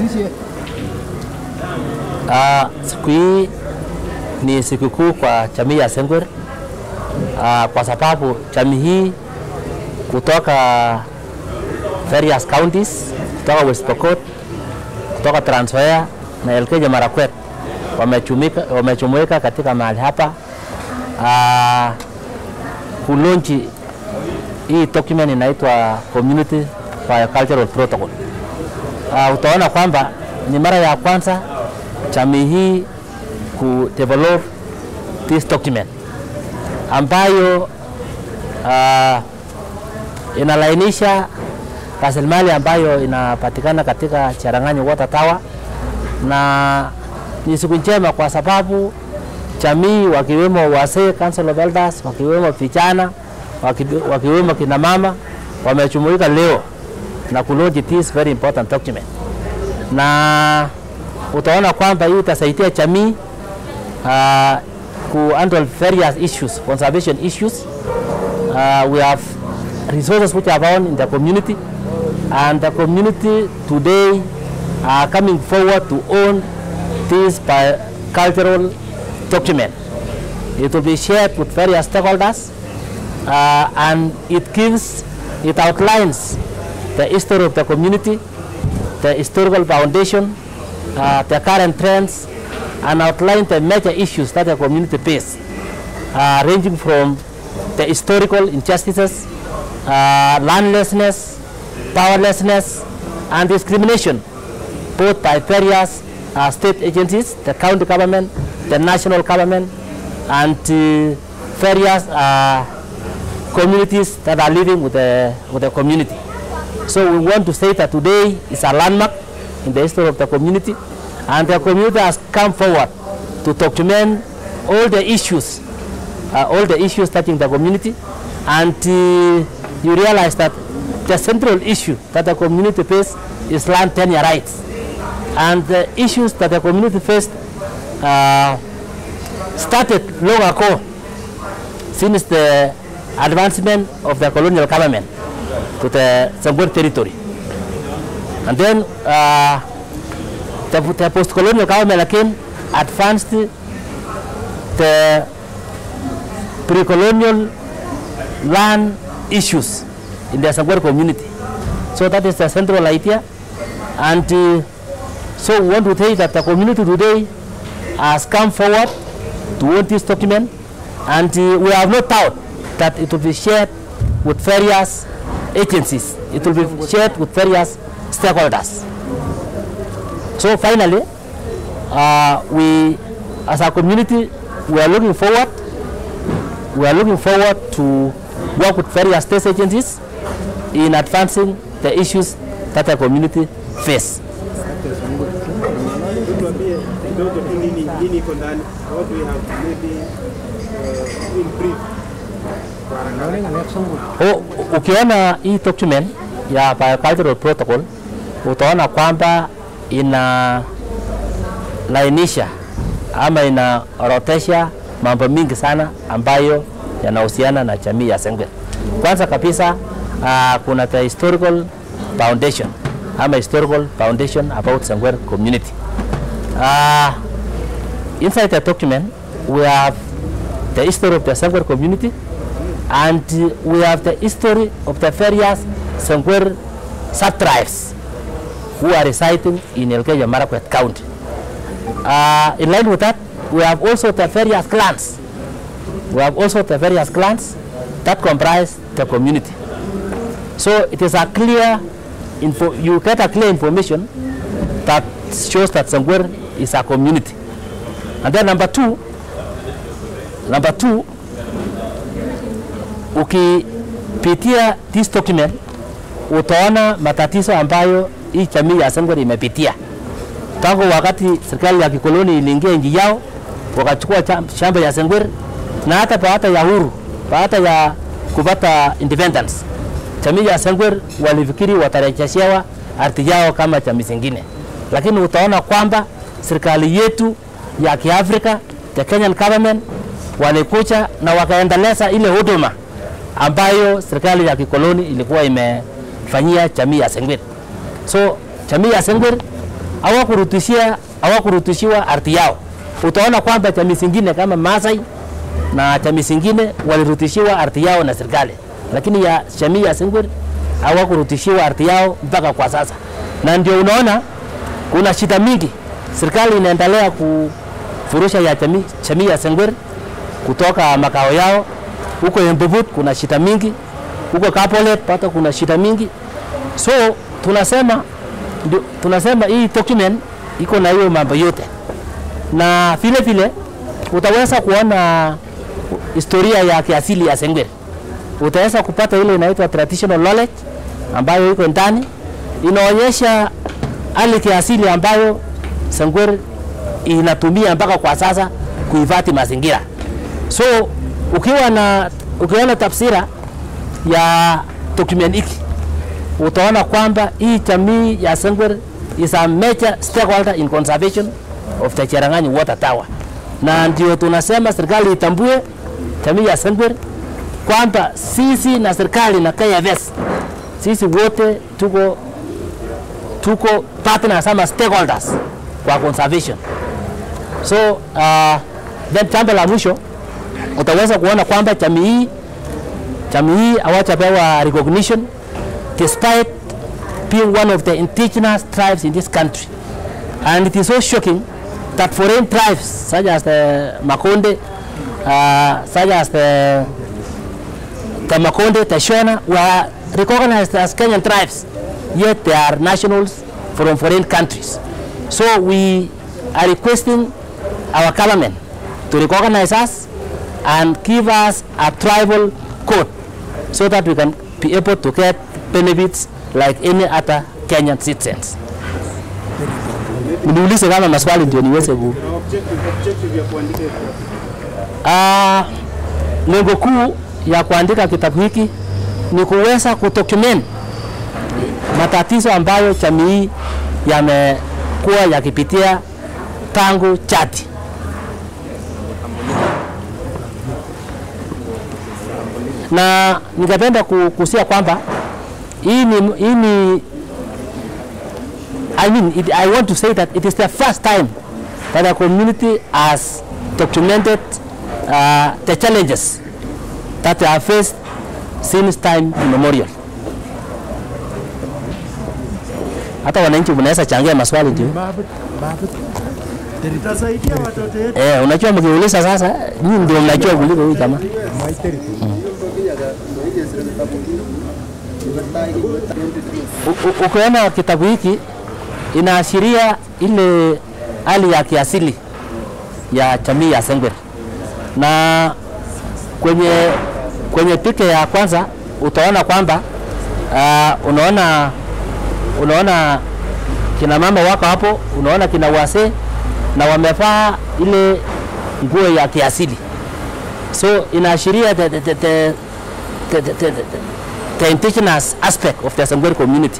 Uh, siku hii ni sikukuu kwa jamii ya Sengwer uh, kwa sababu jamii hii kutoka various counties kutoka West Pokot, kutoka Trans Nzoia na Elgeyo Marakwet wamechumika wamechumuika katika mahali hapa uh, kulonchi hii document inaitwa Community Biocultural Protocol. Uh, utaona kwamba ni mara ya kwanza jamii hii ku develop this document ambayo uh, inalainisha rasilimali ambayo inapatikana katika Cherang'any Water Tower, na ni siku njema kwa sababu jamii wakiwemo wazee, Council of Elders, wakiwemo vijana, waki- wakiwemo kina mama wamejumuika leo na kulaunch this very important document, na utaona kwamba hii itasaidia jamii uh, ku handle various issues, conservation issues. Uh, we have resources which are found in the community and the community today are coming forward to own this bi- cultural document. It will be shared with various stakeholders uh, and it gives, it outlines the history of the community, the historical foundation, uh, the current trends, and outline the major issues that the community face, uh, ranging from the historical injustices, uh, landlessness, powerlessness, and discrimination, both by various uh, state agencies, the county government, the national government, and uh, various uh, communities that are living with the, with the community. So we want to say that today is a landmark in the history of the community, and the community has come forward to document all the issues, uh, all the issues touching the community, and uh, you realize that the central issue that the community faces is land tenure rights, and the issues that the community faced uh, started long ago since the advancement of the colonial government to the Sambur territory. And then uh, the, the post-colonial government again advanced the pre-colonial land issues in the Sambur community. So that is the central idea. And uh, so we want to say that the community today has come forward to own this document and uh, we have no doubt that it will be shared with various agencies. It will be shared with various stakeholders. So finally, uh, we, as a community, we are looking forward. We are looking forward to work with various state agencies in advancing the issues that the community face. tuambie kidogo tu nini nini iko ndani what we have maybe uh, in brief O, ukiona hii document ya biocultural protocol utaona kwamba ina lainisha ama inaorodhesha mambo mingi sana ambayo yanahusiana na jamii ya Sengwer. Kwanza kabisa uh, kuna the historical foundation ama historical foundation about Sengwer community. Uh, inside the document we have the history of the Sengwer community and uh, we have the history of the various Sengwer sub-tribes who are residing in Elgeyo Marakwet County. Uh, in line with that, we have also the various clans. We have also the various clans that comprise the community. So it is a clear, info, you get a clear information that shows that Sengwer is a community. And then number two, number two, ukipitia this document utaona matatizo ambayo hii jamii ya Sengwer imepitia tangu wakati serikali ya kikoloni iliingia nchi yao, wakachukua cha- shamba ya Sengwer na hata baada ya huru, baada ya kupata independence, jamii ya Sengwer walifikiri watarejeshewa ardhi yao kama jamii zingine, lakini utaona kwamba serikali yetu ya Kiafrika, the Kenyan government walikuja na wakaendeleza ile huduma ambayo serikali ya kikoloni ilikuwa imefanyia jamii ya Sengwer. So jamii ya Sengwer hawakurutishia hawakurutishiwa ardhi yao. Utaona kwamba jamii zingine kama Maasai na jamii zingine walirutishiwa ardhi yao na serikali, lakini ya jamii ya Sengwer hawakurutishiwa ardhi yao mpaka kwa sasa, na ndio unaona kuna shida mingi. Serikali inaendelea kufurusha ya jamii, jamii ya Sengwer kutoka makao yao huko Embubut, kuna shida mingi huko Kapolet pata kuna shida mingi, so tunasema ndio, tunasema hii document iko na hiyo mambo yote, na vile vile utaweza kuona historia ya kiasili ya Sengwer. Utaweza kupata ile inaitwa traditional knowledge ambayo iko ndani, inaonyesha hali kiasili ambayo Sengwer inatumia mpaka kwa sasa kuhifadhi mazingira. So ukiwa na ukiona tafsira ya document hiki utaona kwamba hii jamii ya Sengwer is a major stakeholder in conservation of the Cherang'any water tower, na ndio tunasema serikali itambue jamii ya Sengwer kwamba sisi na serikali na KFS sisi wote tuko tuko partners ama stakeholders kwa conservation. So uh, then jambo la mwisho utaweza kuona kwamba jamii hii jamii hii hawajapewa recognition despite being one of the indigenous tribes in this country. And it is so shocking that foreign tribes such as the Makonde, uh, such as the, the Makonde, the Shona were recognized as Kenyan tribes, yet they are nationals from foreign countries. So we are requesting our government to recognize us and give us a tribal code so that we can be able to get benefits like any other Kenyan citizens. Niulize kama maswali ndio niweze ku. Na objective, objective ya kuandika hivyo. Ah, lengo kuu ya kuandika kitabu hiki ni kuweza kudocument matatizo ambayo jamii hii yamekuwa yakipitia tangu jadi. Na ningependa ku- kusia kwamba hii ni, hii ni I mean, it, I want to say that it is the first time that a community has documented uh, the challenges that they have faced since time immemorial. Hata wananchi mnaweza changia maswali ndio. Itasaidia watoto wetu. Eh, unajua mkiuliza sasa, nyinyi ndio mnajua kuliko huyu jamaa. U- u- Ukiona kitabu hiki inaashiria ile hali ya kiasili ya jamii ya Sengwer, na kwenye kwenye picha ya kwanza utaona kwamba uh, unaona unaona kina mama wako hapo, unaona kina wazee na wamevaa ile nguo ya kiasili, so inaashiria the, the, the, the, the, the, the, the indigenous aspect of the Sengwer community.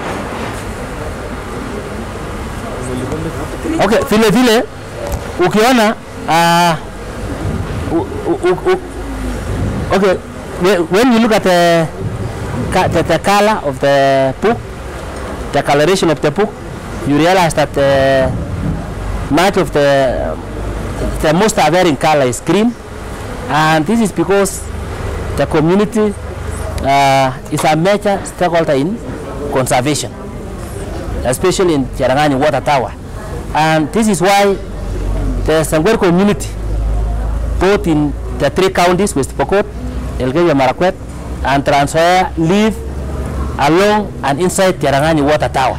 Okay, vile vile ukiona uh, u, u, u, u, okay, whe- when you look at the, ca- the, the color of the book, the coloration of the book, you realize that the much of the the most varying color is green, and this is because the community uh, is a major stakeholder in conservation, especially in Cherangani water tower. And this is why the Sangwer community, both in the three counties, West Pokot, Elgeyo Marakwet, and Trans Nzoia, live along and inside Cherangani water tower.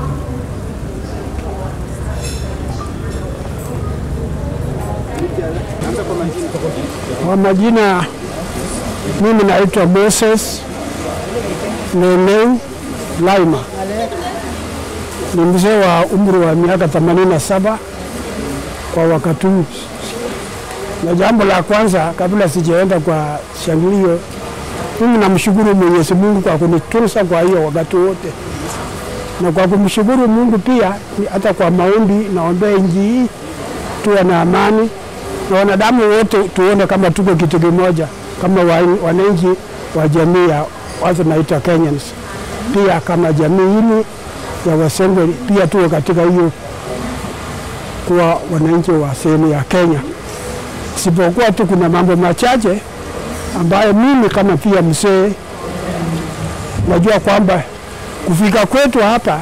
Kwa majina, mimi naitwa Moses Neneu Laima, ni mzee wa umri wa miaka 87 kwa wakati huu. Na jambo la kwanza, kabla sijaenda kwa shangilio, mimi namshukuru Mwenyezi Mungu kwa kunitunza kwa hiyo wakati wote, na kwa kumshukuru Mungu pia ni hata kwa maombi, naombea nchi hii tuwe na amani na wanadamu wote tuone kama tuko kitu kimoja, kama wa- wananchi wa jamii ya watu naita Kenyans, pia kama jamii hili ya Wasengwe pia tuwe katika hiyo kuwa wananchi wa sehemu ya Kenya, isipokuwa tu kuna mambo machache ambayo mimi kama pia mzee najua kwamba kufika kwetu hapa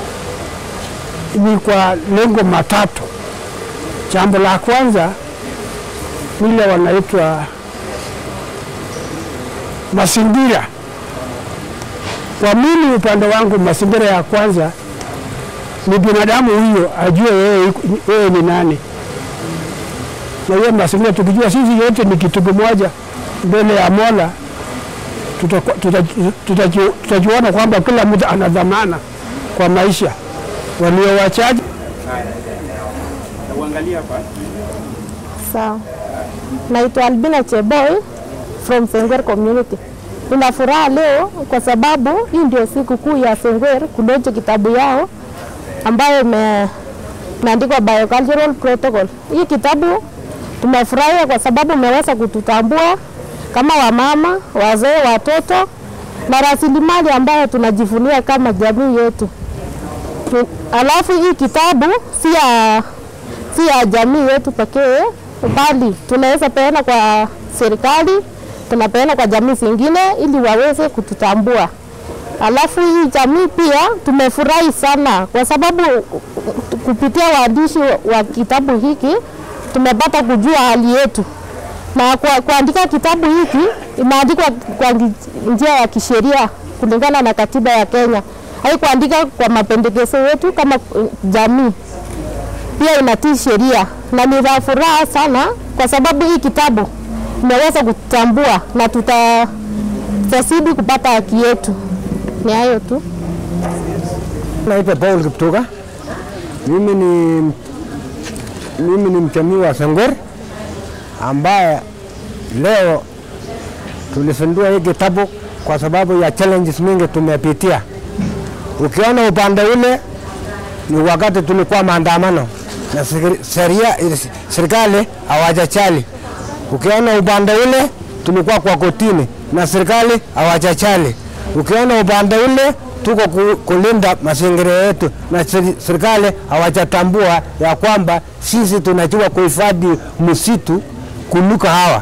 ni kwa lengo matatu. Jambo la kwanza ile wanaitwa mazingira. Kwa mimi upande wangu, mazingira ya kwanza ni binadamu huyo ajue yeye yeye ni nani, na hiyo mazingira tukijua sisi yote ni kitu kimoja mbele ya Mola, tutaku- tutaji- tutaji- tutajiona kwamba kila mtu ana dhamana kwa maisha. Walio wachache Na uangalia hapa. Sawa. Naitwa Albina Cheboy from Sengwer community. Nina furaha leo kwa sababu hii ndio siku kuu ya Sengwer kulonje kitabu yao ambayo ime- imeandikwa Biocultural Protocol. Hii kitabu tumefurahia kwa sababu imeweza kututambua kama wamama, wazee, watoto na rasilimali ambayo tunajivunia kama jamii yetu. Tu- Alafu hii kitabu si ya si ya jamii yetu pekee, bali tunaweza peana kwa serikali, tunapeana kwa jamii zingine ili waweze kututambua. Alafu hii jamii pia tumefurahi sana kwa sababu kupitia waandishi wa kitabu hiki tumepata kujua hali yetu, na kwa kuandika kitabu hiki imeandikwa kwa ngi- njia ya kisheria kulingana na katiba ya Kenya, haikuandika kwa mapendekezo yetu kama eh, jamii pia inatii sheria na ni la furaha sana kwa sababu hii kitabu imeweza kutambua na tuta tutazidi kupata haki yetu. Ni hayo tu. Naitwa Paul Kiptuga. Mimi ni mimi ni mchamii wa Sengwer ambaye leo tulifundua hii kitabu kwa sababu ya challenges mingi tumepitia. Ukiona upande ule ni wakati tulikuwa maandamano na seri- sheria serikali hawajachali. Ukiona upande ule tulikuwa kwa kotini na serikali hawajachali. Ukiona upande ule tuko ku- kulinda mazingira yetu na seri- serikali hawajatambua ya kwamba sisi tunajua kuhifadhi msitu kuliko hawa.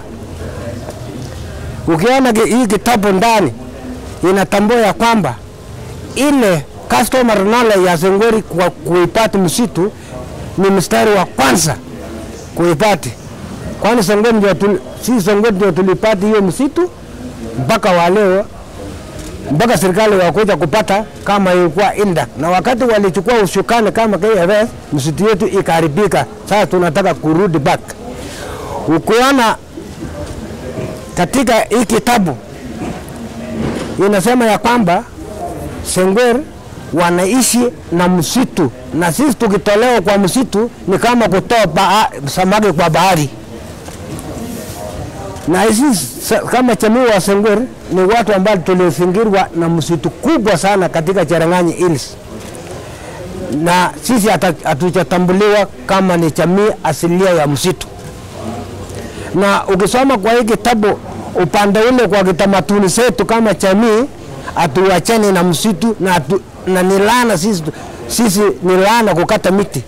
Ukiona ki- hii kitabu ndani inatambua ya kwamba ile customer knowledge ya Sengweri kwa kuipati msitu ni mstari wa kwanza kuipati, kwani Sengweri ndio tuli, si Sengweri ndio tulipati hiyo msitu mpaka wa leo, mpaka serikali wakuja kupata kama ilikuwa inda, na wakati walichukua ushukani kama KFS, msitu yetu ikaharibika. Sasa tunataka kurudi back. Ukiona katika hii kitabu inasema ya kwamba Sengwer wanaishi na msitu, na sisi tukitolewa kwa msitu ni kama kutoa baa, samaki kwa bahari. Na sisi sa- kama jamii wa Sengwer ni watu ambao tulizingirwa na msitu kubwa sana katika Cherang'any Hills, na sisi hata- hatujatambuliwa kama ni jamii asilia ya msitu na ukisoma kwa hii kitabu upande ule kwa kitamaduni zetu kama jamii, hatuachani na msitu na, atu, na ni laana sisi, sisi ni laana kukata miti,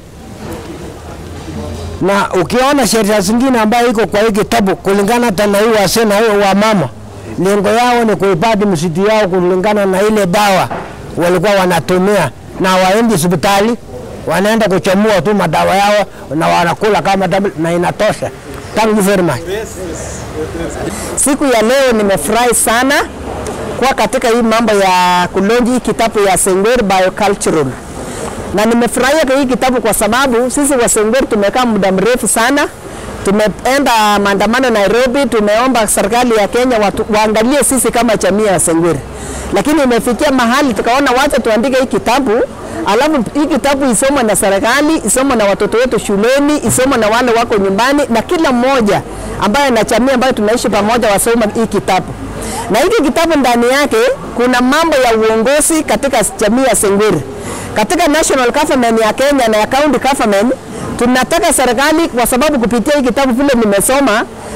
na ukiona sheria zingine ambayo iko kwa hii kitabu kulingana hata na hii wazee na hii wamama, lengo yao ni kuhifadhi msitu yao kulingana na ile dawa walikuwa wanatumia, na waendi hospitali, wanaenda kuchomua tu madawa yao na wanakula kama damu, na inatosha. Thank you very much. Siku ya leo nimefurahi sana kuwa katika hii mambo ya kulonji hii kitabu ya Sengwer Biocultural, na nimefurahia kwa hii kitabu kwa sababu sisi wa Sengwer tumekaa muda mrefu sana, tumeenda maandamano Nairobi, tumeomba serikali ya Kenya watu, waangalie sisi kama jamii ya Sengwer, lakini imefikia mahali tukaona wacha tuandike hii kitabu alafu hii kitabu isomwe na serikali, isomwe na watoto wetu shuleni, isomwe na wale wako nyumbani, na kila mmoja ambaye na jamii ambayo tunaishi pamoja wasome hii kitabu. Na hiki kitabu ndani yake kuna mambo ya uongozi katika jamii ya Sengwer, katika national government ya Kenya na ya county government. Tunataka serikali, kwa sababu kupitia hii kitabu vile nimesoma,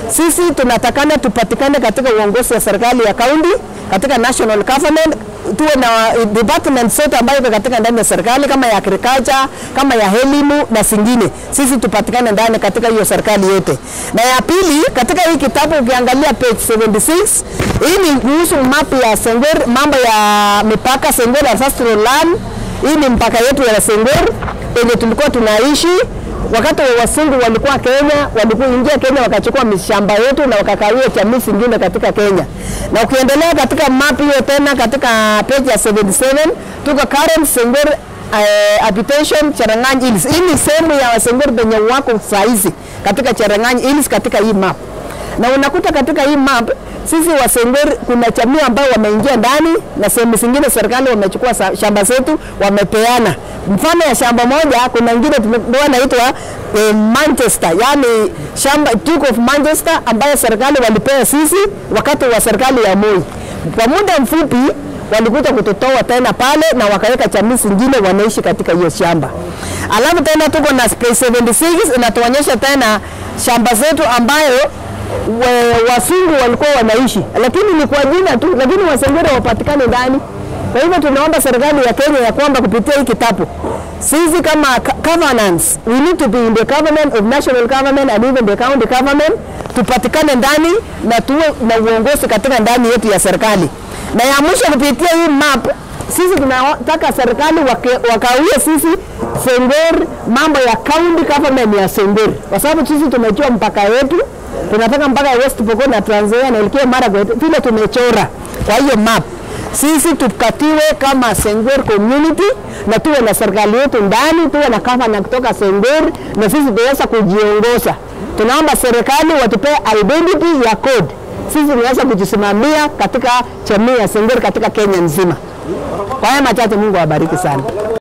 Sisi tunatakana tupatikane katika uongozi wa serikali ya kaunti, katika national government, tuwe na department zote ambayo iko katika ndani ya serikali kama ya agriculture, kama ya elimu na zingine. Sisi tupatikane ndani katika hiyo serikali yote. Na ya pili, katika hii kitabu ukiangalia page 76, hii ni kuhusu map ya Sengwer, mambo ya mipaka Sengwer ancestral land. Hii ni mpaka yetu ya Sengwer yenye tulikuwa tunaishi wakati wa wasungu walikuwa Kenya, walikuwa ingia Kenya wakachukua mishamba yetu na wakakawia jamii zingine katika Kenya. Na ukiendelea katika map hiyo tena katika page ya 77 tuko current Sengwer uh, habitation Cherangany Hills. Hii ni sehemu ya Wasengwer penye wako saizi katika Cherangany Hills katika hii map. Na unakuta katika hii map sisi Wasengwer kuna jamii ambao wameingia ndani na sehemu zingine serikali wamechukua sa- shamba zetu wamepeana. Mfano ya shamba moja, kuna ingine tumepewa inaitwa eh, Manchester, yani shamba Duke of Manchester ambayo serikali walipea sisi wakati wa serikali ya Moi. Kwa muda mfupi walikuja kututoa tena pale na wakaweka jamii zingine wanaishi katika hiyo shamba. Alafu tena tuko na space 76 inatuonyesha tena shamba zetu ambayo we- wasungu walikuwa wanaishi, lakini ni kwa jina tu, lakini wasengere wapatikane ndani. Kwa hivyo tunaomba serikali ya Kenya ya kwamba kupitia hii kitabu sisi kama co- governance we need to be in the government of national government and even the county government tupatikane ndani na tuwe na uongozi katika ndani yetu ya serikali. Na ya mwisho kupitia hii map sisi tunataka serikali wake- wakawie sisi Sengwer mambo ya county government ya Sengwer, kwa sababu sisi tumejua mpaka wetu tunataka mpaka West Pokot na Trans Nzoia na Elgeyo Marakwet vile tumechora kwa hiyo map sisi tukatiwe kama Sengwer community na tuwe na serikali yetu ndani, tuwe na gavana kutoka Sengwer na sisi tuweza kujiongoza. Tunaomba serikali watupee identity ya code, sisi tunaweza kujisimamia katika jamii ya Sengwer katika Kenya nzima. Kwa haya machache, Mungu awabariki sana.